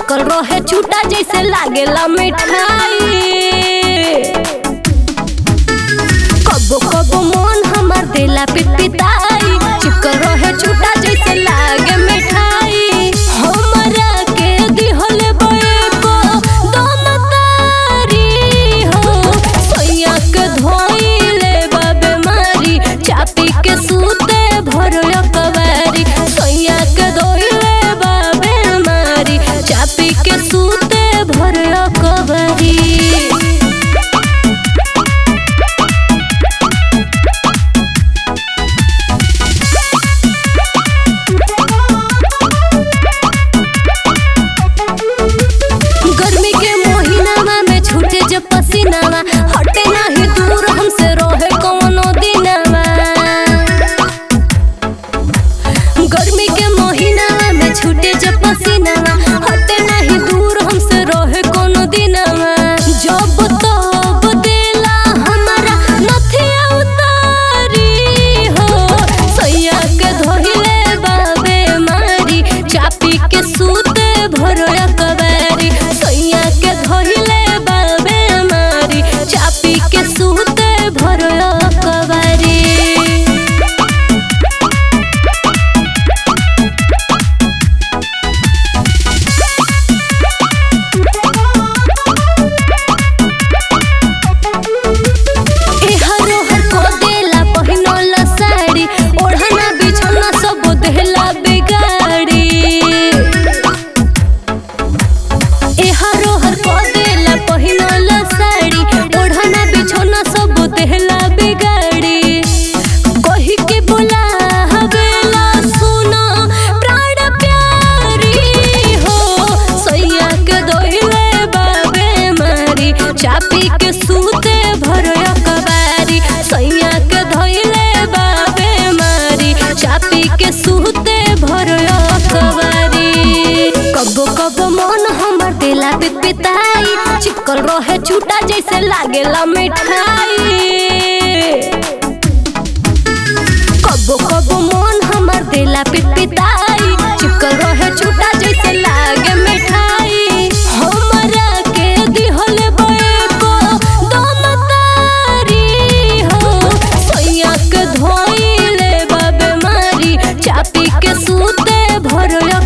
चिकल रहे छूटा जैसे लागेला मिठाई कबो कबो मन हमार दिला पिटपिटाई चिकल रहे छूटा जैसे लागे मिठाई हमरा के दिहल बएको दम तारी हो सोया के धोइले बाबे मारी चापी के सूते भरो कवारी सोया के धोइले बाबे मारी चापी के सूते भरो कवारी गर्मी के महीनावा में छूटे जब पसीनावा हटे नाही दूर हमसे रहे कौनो दिनावा गर्मी के महीनावा में छूटे जब पसीनावा हटे नाही दूर हमसे रहे कौनो दिनावा जब तब देला हमारा नथिया उतारी हो सैया के धोइले बाबे मारी चापी के सूते भरो कबारी सैया के धोइले बाबे मारी चापी के सूते भरो कबारी ए हरो हर को देला पहिनला साड़ी ओढ़ना बिछौना सब देला बिगाड़ी ए हरो हर को देला पहिनला साड़ी ओढ़ना बिछौना सब देला बिगाड़ी कही के बोला हवेला सुनो प्राण प्यारी हो सैया के दोइले बाबे मारी चापी के सूते भरो कबारी सैया के धोइले बाबे मारी चापी के सूते भरो कबारी कबो कबो मन हमर दिला पिताई चिकल रहे छूटा जैसे लागेला मिठाई कबो कबो मन हमर दिला पिटपिटाई चिकल रहे छूटा जैसे लागे मिठाई हमरा के दिहल बएको दम तारी हो सैया के धोइले बाबे मारी चापी के सूते भरो